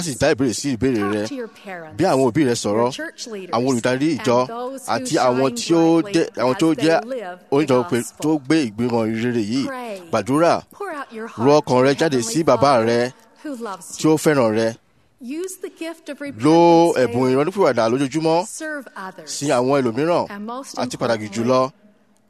á sì dá ìbéèrè sí ìbéèrè rẹ Talk to your parents, bí àwọn òbí rẹ sọ̀rọ̀ your church leaders, àwọn olùdarí ìjọ and those who àti àwọn shine tí ó brightly jẹ́ àwọn tí ó as they jẹ́ live the oníjọ pé gospel. tó gbé ìgbìmọ̀ rere yìí Pray. gbàdúrà Pour out your ru heart ọkàn to rẹ your jáde Heavenly sí bàbá Father rẹ who loves tí you. ó fẹ́ràn rẹ Use the gift of lo repentance ẹ̀bùn daily. ìrọ́nípìwàdà lójoojúmọ́ Serve others. sí àwọn ẹlòmíràn And most àti pàtàkì importantly, jùlọ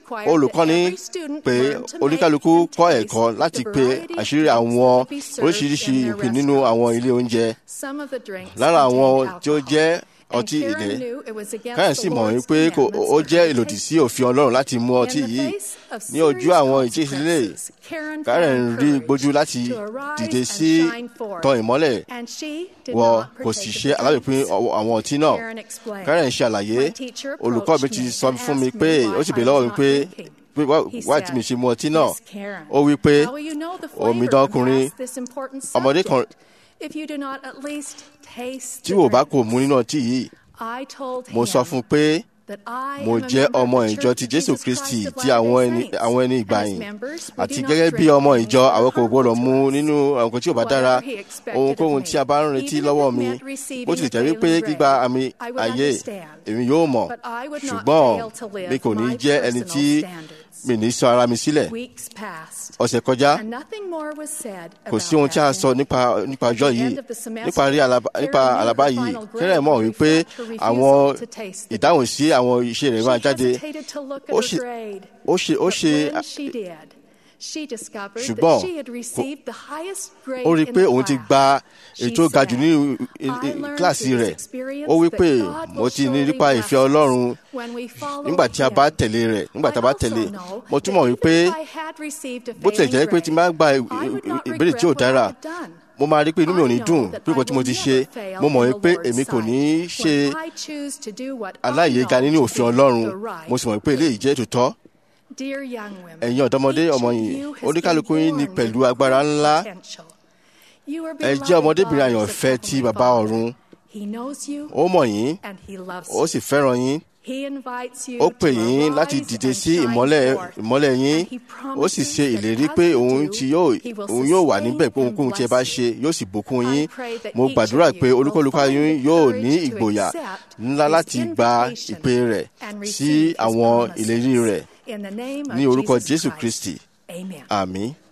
required that olùkọ́ni every student pé learn to make oníkálukú and kọ́ taste ẹ̀kọ́ láti the pé variety of àṣírí drinks àwọn that be served oríṣiríṣi in their ìpín nínú restaurants. àwọn ilé oúnjẹ Some of the drinks lára àwọn contained tí ó alcohol, jẹ́ And ọtí Karen ilẹ̀ knew it was against karen the sì mọ̀ Lord's wípé kò- commandments ó for jẹ́ her to ìlòdì take sí òfin ọlọ́run láti mú ọtí In the yìí face of ní ojú serious àwọn ìjísílẹ̀ consequences, Karen karen found rí courage gbójú láti to arise dìde and sí shine forth. tan ìmọ́lẹ̀ And she did wọ not kò partake sì of ṣe the alábìpín drinks. ọwọ́- àwọn ọtí náà Karen explained. karen ṣàlàyé My teacher olùkọ́ mi approached ti me sọ and fún mi asked pé me why ó sì I bèèrè lọ́wọ́ was mi not pé drinking. pé wá He wá tí said, mi ṣe mu ọtí náà "Miss Karen, ó wí pé how will you know the omi flavor dọ́kùnrin past this important ọmọdé kan subject if you do not at least taste tí the wò bá drink?" kò mu nínú ọtí yìí I told mo sọ him fún un pé that I mo am a jẹ́ member of ọmọ the ìjọ Church ti of jésù Jesus kristi Christ of ti àwọn Latter-day ẹni Saints. àwọn ẹni And as ìgbàyìn members, we àti do not gẹ́gẹ́ bí drink ọmọ things ìjọ that are àwọn kò gbọ́dọ̀ harmful mu to us. nínú àwọn nǹkan tí ò bá dára Whatever he expected of ohunkóhun me, tí a bá ń retí even if lọ́wọ́ it mi meant receiving bó tilẹ̀ jẹ́ a wípé failing gbígba grade, àmì I would ayé understand. èmi yóò mọ̀ But I would not ṣùgbọ́n fail to live mi kò ní my jẹ́ ẹni personal tí standards. mi ní sọ ara mi sílẹ̀ Weeks passed, ọ̀sẹ̀ kọjá and nothing more was said kò about sí ohun tí a that sọ day. nípa nípa At ọjọ́ the yìí end of the semester, nípa rí alaba- Karen nípa knew her àlàbá yìí final grade kẹ́rẹ́ mọ̀ would wípé reflect her refusal àwọn to taste the ìdáhùn sí àwọn iṣẹ́ rẹ̀ máa She jáde hesitated to look at ó her ṣe grade. ó ṣe ó But ṣe when she did, she discovered ṣùgbọ́n that she had received the highest grade ó rí i in pé the òun ti class. gba She èyí tó ga jù said, ní "I learned kíláàsì through this rẹ̀ experience ó wí that pé God mo will ti ní surely nípa bless ìfẹ́ us ọlọ́run when we follow nígbà tí a bá Him." tẹ̀lé rẹ̀ nígbà tí a bá I also tẹ̀lé know mo that túmọ̀ even wípé if I had received a bó tilẹ̀ jẹ́ failing pé tí n bá grade, gba I would not ìbéèrè tí ò regret what I dára had done. mo máa rí pé inú mi ò ní I dùn know that pé I nǹkan tí mo will ti never ṣe fail mo mọ̀ in the wípé Lord's èmi kò ní í sight ṣe when I choose to do what I aláìyéga know nínú to òfin be ọlọ́run the right mo sì mọ̀ pé eléyìí jẹ́ tòótọ́ Dear young women, ẹ̀yin ọ̀dọ́mọdé each ọmọ of yìí you has oníkálukú been yín ní born pẹ̀lú with agbára great ńlá potential. You are ẹ jẹ́ beloved ọmọdébìnrin daughters àyànfẹ́ of ti Heavenly bàbá Father. ọ̀run He knows you ó mọ̀ yín and he loves ó you. sì fẹ́ràn yín He invites you ó pè to yín láti arise dìde and sí shine ìmọ́lẹ̀ forth. ìmọ́lẹ̀ yín And he ó sì promises ṣe that ìlérí as pé you òun do, tí yóò he will òun yóò wà sustain níbẹ̀ pé and ohunkóhun tí ẹ bá bless ṣe yóò sì bùkún I yín pray that mo each gbàdúrà of you pé will olúkúlùkù find yín the yóò courage ní to ìgboyà accept ńlá his láti gba invitation ìpè rẹ̀ and sí receive his àwọn promises. ìlérí rẹ̀ In the name of ní orúkọ Jesus jésù Christ. kristi Amen. àmín